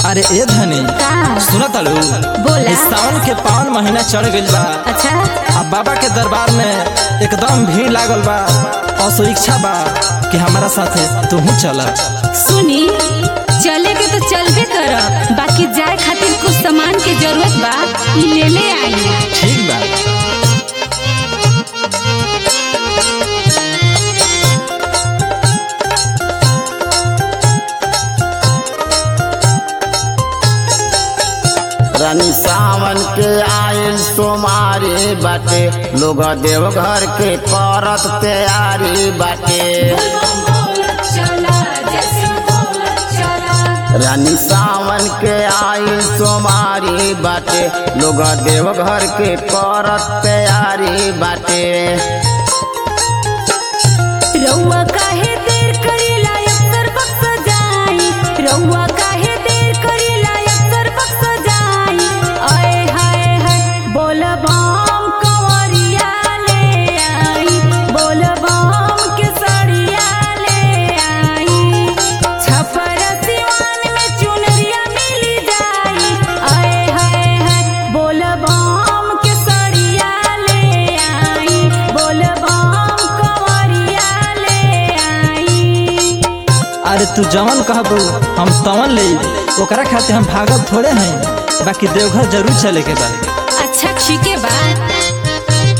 अरे ए धनी का सुना ताड़ू बोला। इस सावन के पावन महीना चढ़ गइल बा अच्छा अब बाबा के दरबार में एकदम भीड़ लागल बा और सो इच्छा बा कि हमारा साथे तुहू चल सुनी चले के तो चलबे करब बाकी जाए खातिर कुछ सामान के जरूरत बा ई ले ले आई ठीक बा रानी सावन के आयल सोमारी बाटे लोग देवघर के करत तैयारी बाटे रानी सावन के आयल सोमारी बाटे लोग देवघर के करत तैयारी बाटे रउआ काहे देर करेला अक्सर बक्स जाई रउआ काहे देर करेला अक्सर बक्स जाई आए हाय हाय बोल बम कंवरिया ले आई बोल बम के सड़िया ले आई छपर सिवान में चुनरिया मिल जाई आए हाय हाय बोल बम के सड़िया ले आई बोल बम कंवरिया ले आई अरे तू जवन कहबू हम तवन ले ओकरा खातिर हम भागब थोड़े हैं बाकी देवघर जरूर चले के बा अच्छा ठीक है बा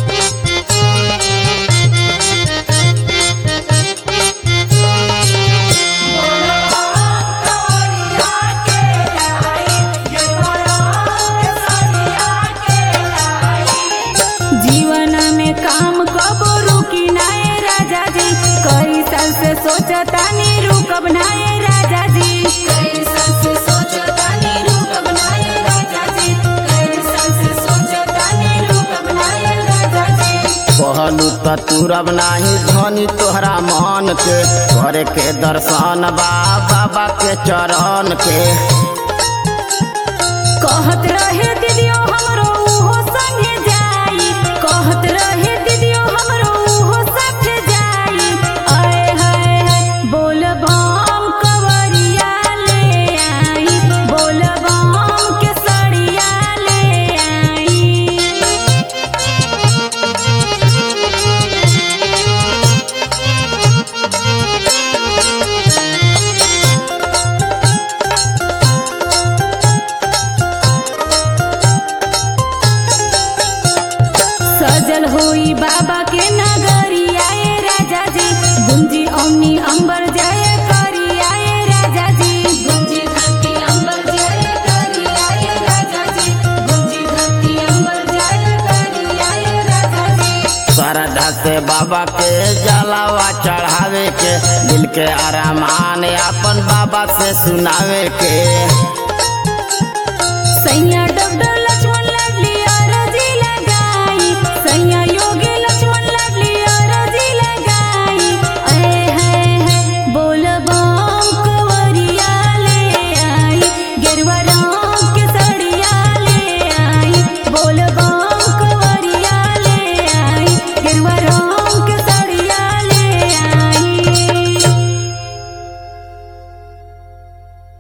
जीवन में काम कबो रुकी नाए राजा जी कई साल से सोचता नी रुकब नाए राजा जी कई साल से सोचता नी रुकब नाए राजा जी कई साल से सोचता नी रुकब नाए राजा जी कहलू त तुरब नाही धनी तोहरा मन के करे के दर्शन बा बाबा के चरण के कहत रहे दीदियो हमरो उहो संगे जाई कहत रहे दीदियो हमरो उहो साथ जाई आए हाय हाय बोल बम कवरिया ले आई बोल बम के सड़िया ले आई सजल होई बाबा के नगरिया ए राजा जी गुंजी ओमनी अंबर जाए करिया ए राजा जी गुंजी घंटी अंबर जाए करिया ए राजा जी गुंजी घंटी अंबर जाए करिया ए राजा जी श्रद्धा से बाबा के जलावा चढ़ावे के दिल के अरमान अपन बाबा से सुनावे के सैया डब